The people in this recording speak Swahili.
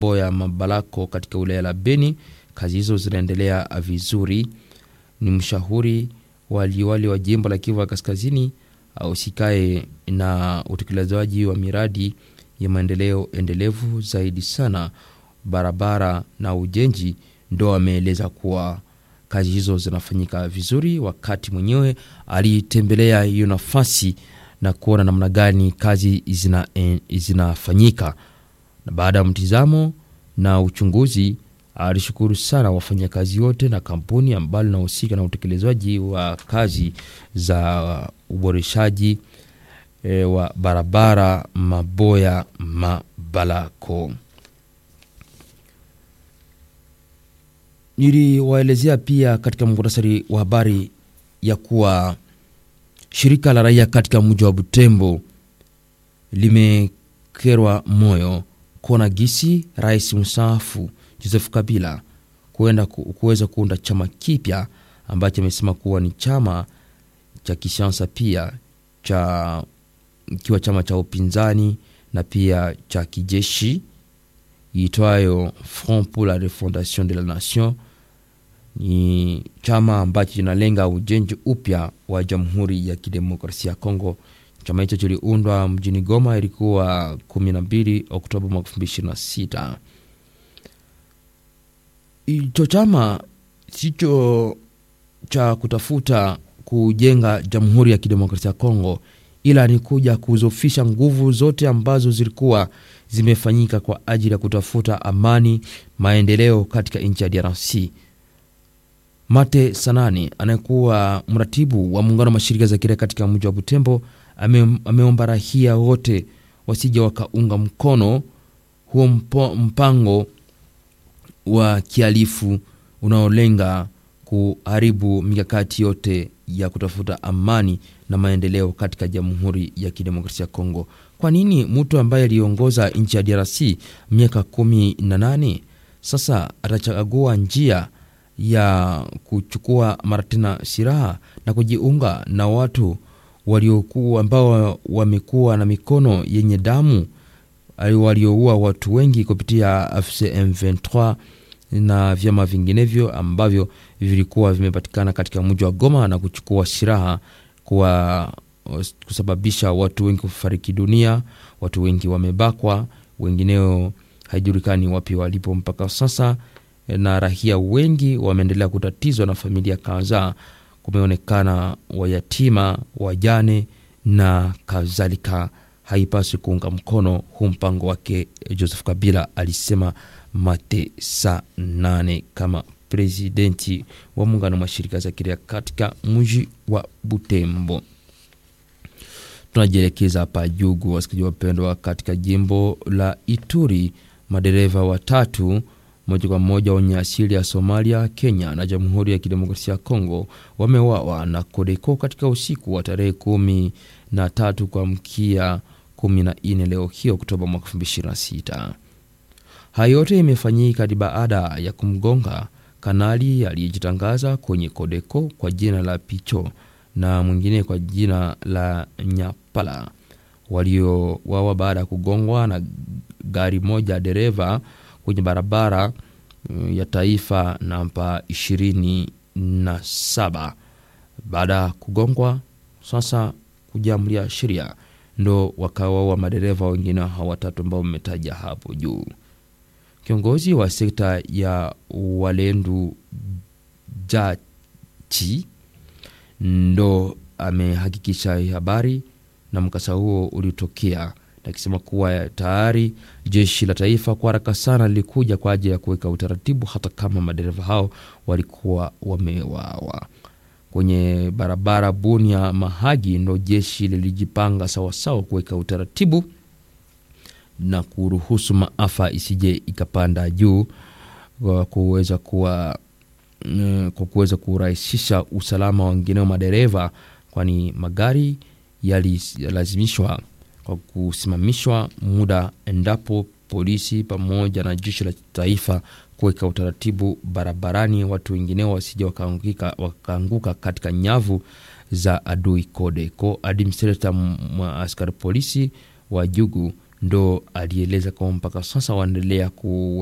Boya Mabalako katika wilaya la Beni. Kazi hizo zinaendelea vizuri. Ni mshauri waliwali wa jimbo la Kivu ya Kaskazini ahusikae na utekelezaji wa miradi ya maendeleo endelevu zaidi sana barabara na ujenzi, ndo ameeleza kuwa kazi hizo zinafanyika vizuri, wakati mwenyewe alitembelea hiyo nafasi na kuona namna gani kazi zina, eh, zinafanyika. Na baada ya mtizamo na uchunguzi, alishukuru sana wafanyakazi wote na kampuni ambalo linahusika na utekelezaji wa kazi za uboreshaji e, wa barabara Maboya Mabalako. Niliwaelezea pia katika muhtasari wa habari ya kuwa shirika la raia katika mji wa Butembo limekerwa moyo kuona gisi rais mstaafu Joseph Kabila kuenda kuweza kuunda chama kipya ambacho amesema kuwa ni chama cha kisiasa pia cha ikiwa chama cha upinzani na pia cha kijeshi iitwayo Front pour la Refondation de la Nation. Ni chama ambacho kinalenga ujenzi upya wa Jamhuri ya Kidemokrasia ya Kongo. Chama hicho kiliundwa mjini Goma, ilikuwa 12 Oktoba mwaka 2026. Hicho chama sicho cha kutafuta kujenga Jamhuri ya Kidemokrasia ya Kongo, ila ni kuja kuzofisha nguvu zote ambazo zilikuwa zimefanyika kwa ajili ya kutafuta amani, maendeleo katika nchi ya DRC. Mate Sanani anayekuwa mratibu wa muungano wa mashirika za kiraia katika mji wa Butembo ame, ameomba rahia wote wasija wakaunga mkono huo mpo, mpango wa kihalifu unaolenga kuharibu mikakati yote ya kutafuta amani na maendeleo katika Jamhuri ya Kidemokrasia ya Kongo. Kwa nini mtu ambaye aliongoza nchi ya DRC miaka kumi na nane sasa atachagua njia ya kuchukua mara tena silaha na kujiunga na watu waliokuwa ambao wamekuwa na mikono yenye damu walioua watu wengi kupitia AFC M23 na vyama vinginevyo ambavyo vilikuwa vimepatikana katika mji wa Goma na kuchukua silaha kwa kusababisha watu wengi kufariki dunia, watu wengi wamebakwa, wengineo haijulikani wapi walipo mpaka sasa, na rahia wengi wameendelea kutatizwa na familia kadhaa. Kumeonekana wayatima, wajane na kadhalika. Haipaswi kuunga mkono huu mpango wake Joseph Kabila, alisema Mate saa nane kama presidenti wa muungano wa mashirika za kiraia katika mji wa Butembo. Tunajielekeza hapa Jugu, wasikilizaji wapendwa, katika jimbo la Ituri, madereva watatu moja kwa moja wenye asili ya Somalia, Kenya na Jamhuri ya Kidemokrasia ya Kongo wamewawa na Kodeko katika usiku wa tarehe kumi na tatu kwa mkia kumi na nne leo hii Oktoba mwaka elfu mbili ishirini na sita. Hayo yote imefanyika baada ya kumgonga kanali aliyejitangaza kwenye Kodeko kwa jina la Picho na mwingine kwa jina la Nyapala waliowawa baada ya kugongwa na gari moja dereva kwenye barabara ya taifa namba ishirini na saba. Baada ya kugongwa sasa kujiamulia sheria, ndo wakawaua madereva wengine hawa watatu ambao mmetaja hapo juu. Kiongozi wa sekta ya Walendu Jachi ndo amehakikisha habari na mkasa huo uliotokea, akisema kuwa tayari jeshi la taifa kwa haraka sana lilikuja kwa ajili ya kuweka utaratibu, hata kama madereva hao walikuwa wamewawa kwenye barabara Bunia Mahagi. Ndo jeshi lilijipanga sawasawa kuweka utaratibu na kuruhusu maafa isije ikapanda juu kwa kuweza kuwa kwa kuweza kurahisisha usalama wa wengineo madereva, kwani magari yalilazimishwa kwa kusimamishwa muda endapo polisi pamoja na jeshi la taifa kuweka utaratibu barabarani, watu wengineo wasije wakaanguka katika nyavu za adui Kodeko. Administrator askari polisi wa Jugu ndo alieleza kwamba mpaka sasa waendelea ku